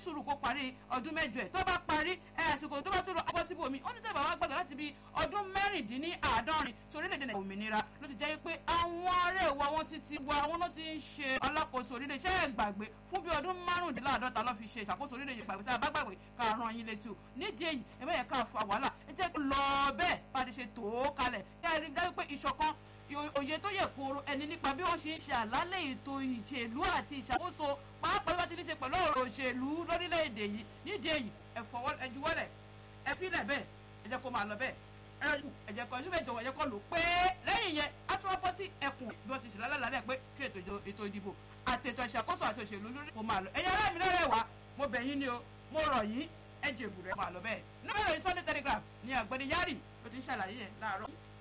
sùúrù kó parí ọdún mẹ́jọ ẹ̀ tó bá parí ẹ̀ àsìkò tó bá tó lọ ọgbọ́n síbò mi ó ní tẹ̀bà wá gbàgbọ́ láti bí ọdún mẹ́rìndínláàádọ́rin tí orílẹ̀-èdè nàìjíríà òmìnira ló ti jẹ́ pé àwọn ará ìwà wọn ti ti wa wọn ló ti ń ṣe alákòóso orílẹ̀ iṣẹ́ ẹ̀ gbàgbé fún bí ọdún márùndínláàádọ́ta ló fi ṣe ìṣàkóso orílẹ̀-èdè gbàgbé tá a bá gbàgbé ká rán yín létí o nídìí èyí ẹ bẹ́ẹ̀ ká fa wàhálà ẹ jẹ́ lọ bẹ́ẹ̀ bá a ti ṣe tó kalẹ̀ kí a rí dájú pé ìṣọ̀kan òye tó yẹ kóró ẹni nípa bí wọ́n ṣe ń ṣe àlálẹ̀ ètò ìṣèlú àti ìṣàkóso pàápàá bá ti ní ṣe pẹ̀lú ọ̀rọ̀ òṣèlú lórílẹ̀‐èdè yìí nídìí èyí ẹ fọwọ́ ẹ juwọ́lẹ̀ ẹ fílẹ̀ bẹ́ẹ̀ ẹ jẹ́ kó máa lọ bẹ́ẹ̀ ẹ ẹ jẹ́ kó ẹjọ́ ìjọba ẹ jẹ́ kó lò pé lẹ́yìn yẹn á tún wá bọ́ sí ẹkùn bí wọ́n ti ṣe lálẹ́ pé kí ètò ìdìbò àti ètò ìṣàkóso àti òṣèlú lórí kó máa lọ ẹ̀yin ará mi lọ́rẹ̀ wá mo bẹ̀ yín ni o mo rọ̀ yín ẹ jẹ̀bù rẹ̀ máa lọ bẹ́ẹ̀ nígbà yẹn Sunday Telegraph ni àgbẹ̀ni yárì ló ti ń ṣàlàyé yẹn láàárọ̀